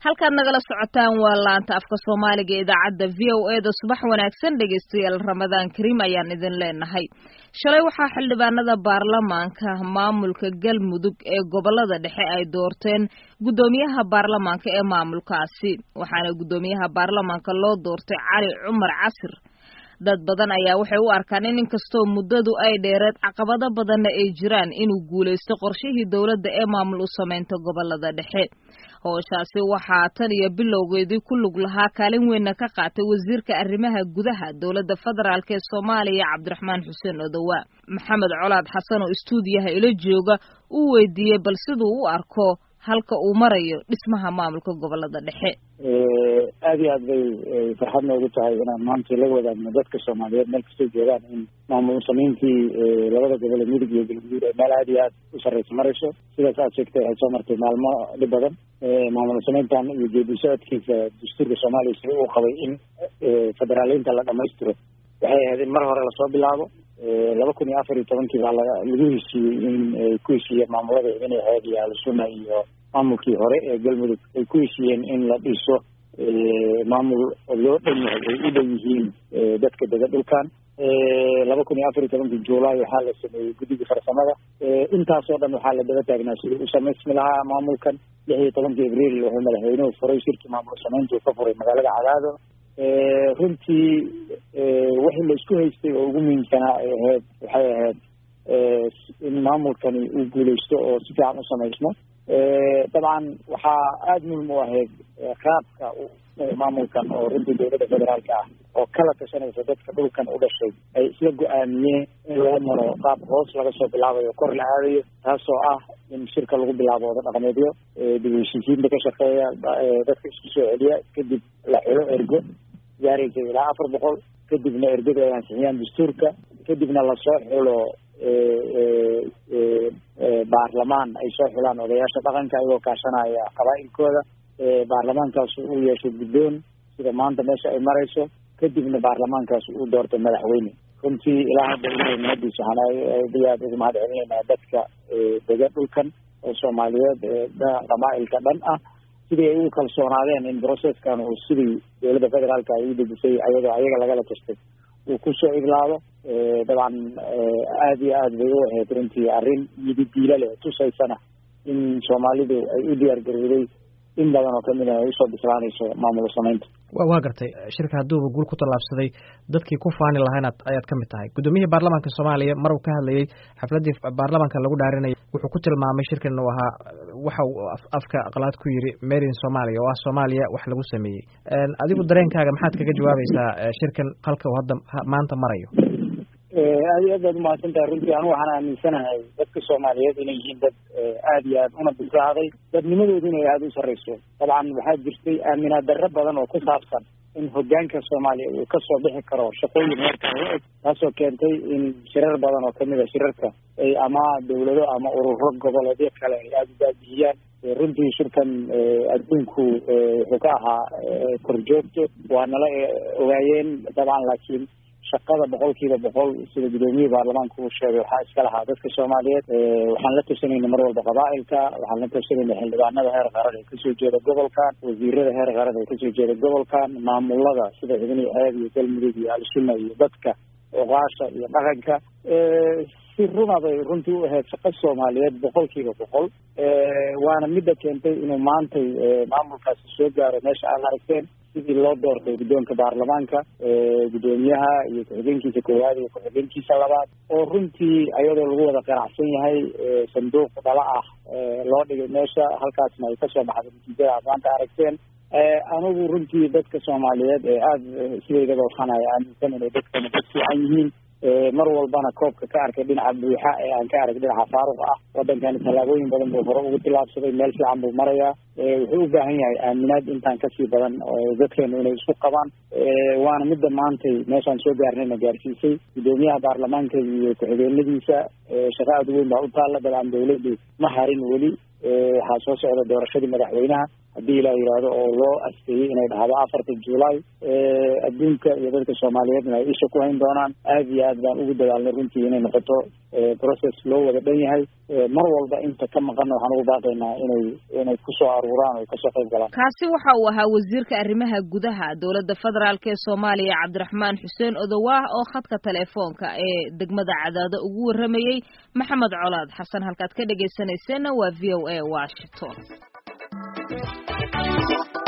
halkaad nagala socotaan waa laanta afka soomaaliga ee idaacadda v o e da subax wanaagsan dhegaystayaal ramadaan kariim ayaan idin leenahay shalay waxaa xildhibaanada baarlamaanka maamulka galmudug ee gobolada dhexe ay doorteen guddoomiyaha baarlamaanka ee maamulkaasi waxaana guddoomiyaha baarlamaanka loo doortay cali cumar casir dad badan ayaa waxay u arkaan in inkastoo muddadu ay dheereed caqabado badanna ay jiraan inuu guulaysto qorshihii dowladda ee maamul u samaynta gobolada dhexe howshaasi waxaa tan iyo bilowgeedii ku lug lahaa kaalin weynna ka qaatay wasiirka arrimaha gudaha dowladda federaalk ee soomaaliya cabdiraxmaan xuseen odowa maxamed colaad xasan oo istuudiyaha ila jooga uu weydiiyey bal siduu u arko halka uu marayo dhismaha maamulka gobolada dhexe aada iyo aad bay farxad noogu tahay inaan maanta la wadaagno dadka soomaaliyeed meel kastoo joogaan in maamul samayntii labada gobol ee midug iyo galguduud ay meel aada iyo aad u sarreysa marayso sidaas aad sheegtay waxay soo martay maalmo dhib badan maamul samayntan iyo geedi socodkiisa dastuurka soomaaliya sida uu qabay in federaaleynta la dhamaystiro waxay ahayd in mar hore lasoo bilaabo laba kun iyo afar iyo tobankii baa laga lagu heshiiyey in ay ku heshiiyeen maamulada inay ahayd iyo ahlusunna iyo maamulkii hore ee galmudug ay ku heshiiyeen in la dhiso maamul loo dhan yahay ay u dhan yihiin dadka dega dhulkan laba kun iyo afar iyo tobankii juulaay waxaa la sameeyey guddigii farsamada intaasoo dhan waxaa la daba taagnaa sidii u samaysmi lahaa maamulkan lix iyo tobankii abriil wuxuu madaxweynuhu furay shirkii maamul samayntuu ka furay magaalada cadaado runtii wixii la isku haystay oo ugu muhiimsanaa ay ahayd waxay ahayd in maamulkani uu guuleysto oo si fiican u samaysmo dabcan waxaa aada muhim u ahayd qaabka maamulkan oo runtii dowladda federaalka ah oo kala tashanaysa dadka dhulkan u dhashay ay isla go-aamiyeen in loo maro qaab hoos laga soo bilaabayo kor la aadayo taasoo ah in shirka lagu bilaabo wada dhaqameedyo dib heshiisiinta ka shaqeeya dadka isku soo celiya kadib la xilo ergo gaaraysa ilaa afar boqol kadibna ergada ay ansixiyaan dastuurka kadibna lasoo xulo baarlamaan ay soo xulaan odayaasha dhaqanka iyagoo kaashanaya qabaa'ilkooda baarlamaankaas uu yeesho guddoon sida maanta meesha ay marayso kadibna baarlamaankaas uu doorto madaxweyne runtii ilaa hadda ilahay mahadiisa waxaan aad iyo aad ugu mahad celinaynaa dadka dega dhulkan oo soomaaliyeed qabaa'ilka dhan ah sidii ay ugu kalsoonaadeen in processkan uu sidii dowladda federaalka ay u dejisay ayadoo ayaga lagala tastay uu kusoo iglaado dabcan aada iyo aad bay u ahayd runtii arrin yididiila leh tusaysana in soomaalidu ay u diyaar garowday in badan oo kamid a ay usoo bislaanayso maamul samaynta waa gartay shirka hadduuba guul ku tallaabsaday dadkii ku faani lahayn ayaad ka mid tahay guddoomiyihii baarlamaanka soomaaliya mar uu ka hadlayey xafladdii baarlamaanka lagu dhaarinayay wuxuu ku tilmaamay shirkan inuu ahaa waxa uu afka qalaad ku yidhi made in somalia oo ah soomaaliya wax lagu sameeyey adigu dareenkaaga maxaad kaga jawaabaysaa shirkan halka uu hadda maanta marayo aad iyo aad baad umahadsan tahay runtii anu waxaan aaminsanahay dadka soomaaliyeed inay yihiin dad aada iyo aad una bislaaday dadnimadoodu inay aada u sarreyso dabcan waxaa jirtay aaminaad darro badan oo ku saabsan in hogaanka soomaaliya uu kasoo bixi karo shaqooyin heerkan u eg taasoo keentay in shirar badan oo kamid a shirarka ay ama dawlado ama ururo goboleedyo kale ay aada u baabihiyaan runtii shirkan adduunku wuxuu ka ahaa korjoogto waa nala ogaayeen dabcan laakiin shaqada boqol kiiba boqol sida gudoomiyihii baarlamaanka uu sheegay waxaa iska lahaa dadka soomaaliyeed waxaan la tashanayna mar walba qabaa'ilka waxaan la tashanayna xildhibaanada heer qaran ee kasoo jeeda gobolkan wasiirada heer qaran ee kasoo jeeda gobolkan maamulada sida xubnihi ceeb iyo galmudug iyo al-sunna iyo dadka oqaasha iyo dhaqanka si runa bay runtii u ahayd shaqo soomaaliyeed boqol kiiba boqol waana midda keentay inuu maantay maamulkaasi soo gaaro meesha aad aragteen sidii loo doortay guddoonka baarlamaanka guddoomiyaha iyo ku-xigeenkiisa koowaad iyo ku-xigeenkiisa labaad oo runtii ayadoo lagu wada qanacsan yahay sanduuq dhala ah loo dhigay meesha halkaasna ay kasoo baxday natiijada aad maanta aragteen anigu runtii dadka soomaaliyeed ee aada sideydaba waxaan ay aaminsan inay dadkana dad fiican yihiin mar walbana koobka ka arkay dhinaca buuxa ee aan ka arag dhinaca faaruq ah wadankani tallaabooyin badan buu hore ugu tillaabsaday meel fiican buu marayaa wuxuu u baahan yahay aaminaad intaan kasii badan dadkeenu inay isku qabaan waana midda maantay meeshaan soo gaarnayna gaarsiisay guddoomiyaha baarlamaanka iyo ku-xigeenadiisa shaqa aada weyn baa u taalla dabcan dawladdu ma harin weli waxaa soo socda doorashadii madaxweynaha haddii ilaa yidhaahdo oo loo asteeyey inay dhahdo afarta july adduunka iyo dadka soomaaliyeedna ay isha ku hayn doonaan aad iyo aad baan ugu dadaalnay runtii inay noqoto process loo wada dhan yahay mar walba inta ka maqanna waxaan ugu baaqaynaa inay inay kusoo aruuraan oo kasoo qayb galaan kaasi waxa uu ahaa wasiirka arrimaha gudaha dowladda federaalk ee soomaaliya cabdiraxmaan xuseen odowaah oo khadka telefoonka ee degmada cadaado ugu warramayey maxamed colaad xasan halkaad ka dhegaysanayseena waa v o a washington